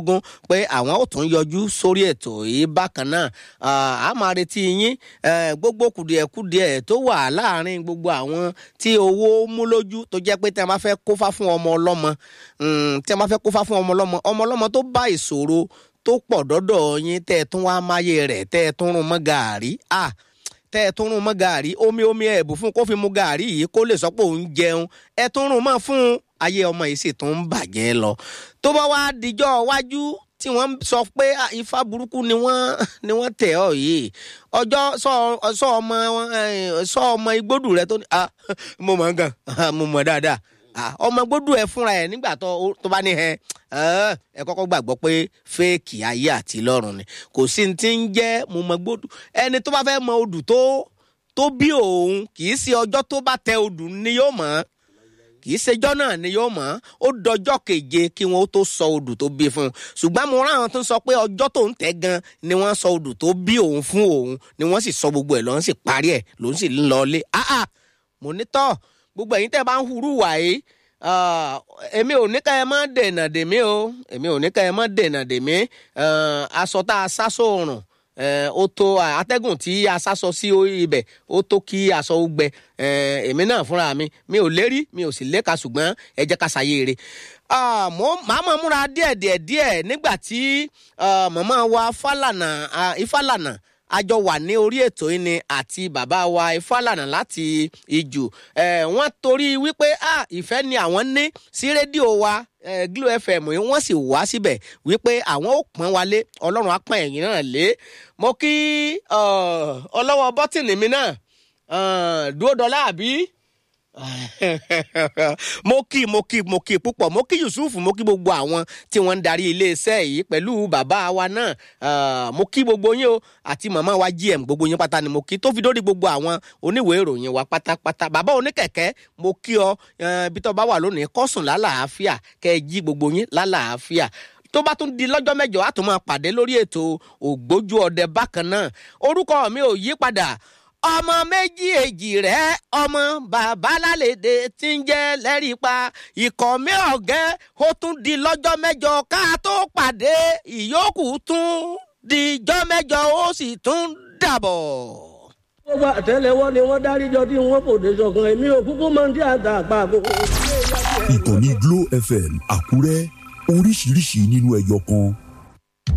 mẹ́ẹ̀ẹ́dógún pé àwọn ò tún yọjú sórí ètò yìí bákan náà a máa retí yín gbogbo kùdìẹ̀kùdìẹ̀ tó wà láàrin gbogbo àwọn tí owó mú lójú tó jẹ́ pé tí a máa fẹ́ kófá fún ọmọ ọlọ́mọ tí a máa fẹ́ kófá fún ọmọ ọlọ́mọ ọmọ ọlọ́mọ tó bá ìṣòro tó pọ̀ dọ́dọ̀ yín tẹ́ ẹ tún wá máyé rẹ̀ tẹ́ ẹ tún rún mọ́ gàárì ah tẹ́ ẹ tún rún mọ́ gàárì omi omi ẹ̀bù fún kó fi mu gàárì yìí kó lè sọ pé òun jẹun ẹ tún rún mọ́ fún ayé ọmọ yìí sì tún ń bàjẹ́ lọ tó bá wá dijọ́ wájú tí wọ́n sọ pé ifá burúkú ni wọ́n ni wọ́n tẹ̀ ọ́ yìí ọjọ́ sọ ọmọ sọ ọmọ igbódù rẹ tó ní mo mọ̀ gan mo mọ̀ dáadáa ọmọ gbódù ẹ fúnra ẹ nígbà tó bá ní ẹ ẹ kọ́kọ́ gbàgbọ́ pé fẹ́ẹ̀kì ayé àti lọ́run ni kò sí ní ti ń jẹ́ mo mọ gbódù ẹni tó bá fẹ́ mọ odù tó tó bí òun kì í ṣe ọjọ́ tó bá tẹ odù ni yóò mọ̀ kì í ṣejọ́ náà ni yóò mọ̀ ó dọjọ́ keje kí wọ́n tó sọ odù tó bí fún un ṣùgbọ́n mo rán àwọn tó ń sọ pé ọjọ́ tó ń tẹ̀ gan ni wọ́n sọ odù tó bí òun fún òun ni wọ́n sì sọ gbogbo ẹ̀ lọ́n sì parí ẹ̀ ló ń sì ń lọ ilé mo ní tọ́ gbogbo ẹ̀yin tẹ́ bá ń hurú wà yìí èmi ò ní ká ẹ má dènà dèmí o èmi ò ní ká ẹ má dènà dèmí aṣọ tá a sá sóòrùn ó tó atẹ́gùn tí a sásọ sí ibẹ̀ ó tó kí aṣọ ó gbẹ èmi náà fúnra mi mi ò lérí mi ò sì léka ṣùgbọ́n ẹ jẹ́ ká ṣàyè rè màá mọ̀ múra díẹ̀ díẹ̀ díẹ̀ nígbà tí màmá wa Fálànà Ifálànà àjọ wà ní orí ètò yìí ni àti bàbá wa Ifálànà láti ìjù wọ́n torí wípé ìfẹ́ ni àwọn ní sí rédíò wa Glo FM yìí wọ́n sì wá síbẹ̀ wípé àwọn ò pọ́n wa lé ọlọ́run á pọ́n ẹ̀yìn náà lé mo kí ọlọ́wọ́ bọ́tìnì mi náà dúró dọ́là àbí mo kí mo kí mo kí púpọ̀ mo kí Yusuf mo kí gbogbo àwọn tí wọ́n ń darí iléeṣẹ́ yìí pẹ̀lú bàbá wa náà mo kí gbogbo yín o àti màmá wa GM gbogbo yín pátá ni mo kí tó fi dórí gbogbo àwọn oníwèé ìròyìn wa pátápátá bàbá oníkẹ̀kẹ́ mo kí ọ ibi tó bá wà lónìí kọ́sùn lálàáfíà kẹ́ ẹ jí gbogbo yín lálàáfíà tó bá tún di lọ́jọ́ mẹ́jọ á tún máa pàdé lórí ètò ògbójú ọdẹ bákan náà orúkọ mi ò yí padà ọmọ méjì èjì rẹ ọmọ bàbá lálẹ́dẹ tí ń jẹ́ lẹ́rìí pa ikọ̀ mi ọ̀gẹ́ ó tún di lọ́jọ́ mẹ́jọ ká tó pàdé ìyókù tún dijọ́ mẹ́jọ ó sì tún dàbọ̀. gbogbo àtẹ́lẹwọ́ ni wọ́n dáríjọ tí wọ́n kò dé sọ̀kan èmi ò kúkú máa ń tí àtà àpá àkókò. ìkànnì Glo FM Àkúrẹ́ oríṣiríṣi nínú ẹyọ kan